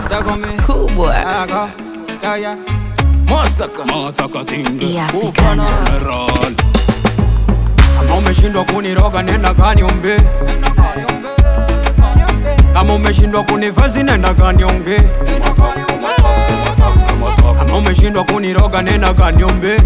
Tego me. Cool boy. Aga. Yeah, yeah. Masaka Masaka ting Ya Africana. General Kama umeshindwa kuniroga nenda kaniombe. Kama umeshindwa kunifasi nenda kanionge. Kama umeshindwa kuniroga nenda kaniombe.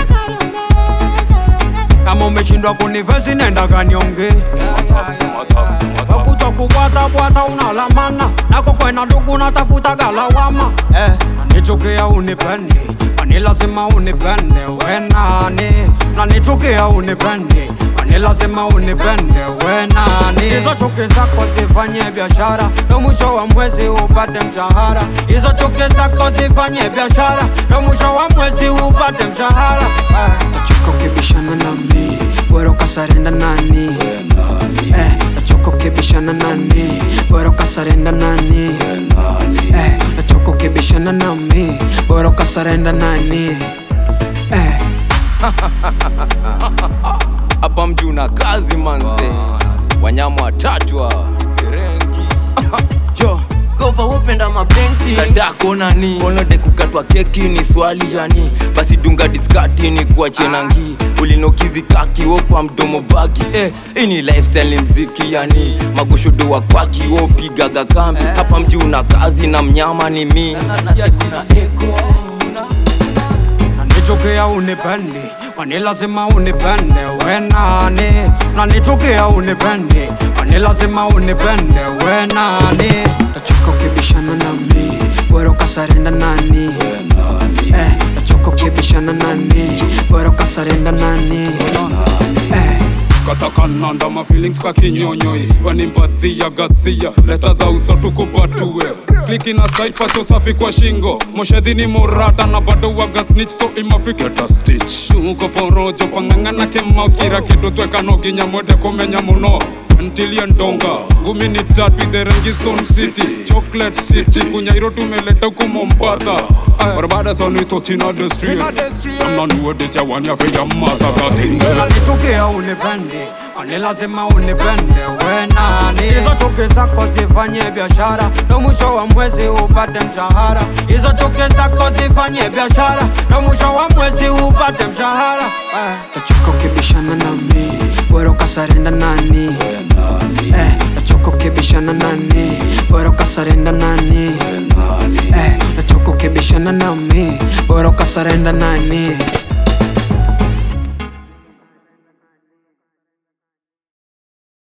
Kama umeshindwa kunifasi nenda kanionge. Wakuta kubwata bwata unalamana nako kwena ndugu natafuta galawama eh, nanichukia unipende kwani lazima unipende we nani nanichukia unipende kwani lazima unipende we nani hizo chuki zako zifanye biashara ndo mwisho wa mwezi upate mshahara hizo chuki zako zifanye biashara ndo mwisho wa mwezi upate mshahara eh, nachoka ukibishana nami bora ukasarenda nani eh, nachoka ukibishana nani bora ukasarenda nani eh, nachoka ukibishana nami bora ukasarenda nani eh. hapa mji una kazi manze wanyama watatu hawa. Kirengi jo gova upenda mapenti dadako nani kolode kukatwa keki ni swali yani basi dunga diskati ni kuache nangi ulinokizi kaki wo kwa mdomo baki eh, hii ni lifestyle ni mziki yani magoshodo wa kwaki wo pigaga kambi hapa mji una kazi na mnyama ni mi nanichukia unipende kwani lazima unipende we nani nanichukia unipende kwani lazima unipende we nani nachoka ukibishana nami bora ukasarenda nani eh, nachoka ukibishana nani bora ukasarenda nani eh. katakana ma feelings ka kinyonyoi wanimpatia gasia leta za uso tukupatue kliki na side pacho safi kwa shingo moshedhini morata na bado waga snitch so imafiketa stitch uko porojo pang'ang'ana kemaukira kitu twekanoginya mwede kumenya muno ntilie ndonga ngumi ni tatu idherengi stone city chocolate city kunyairo tumeleta huku mombasa barabada sonitochina destri amnanuodesya wanyafeya masakatinge Unanichukia unipende kwani lazima unipende we nani hizo chuki zako zifanye biashara ndo mwisho wa mwezi upate mshahara hizo chuki zako zifanye biashara ndo mwisho wa mwezi upate mshahara eh. nachoka ukibishana nami bora ukasarenda nani eh, nachoka ukibishana nani bora ukasarenda nani eh, nachoka ukibishana nami bora ukasarenda nani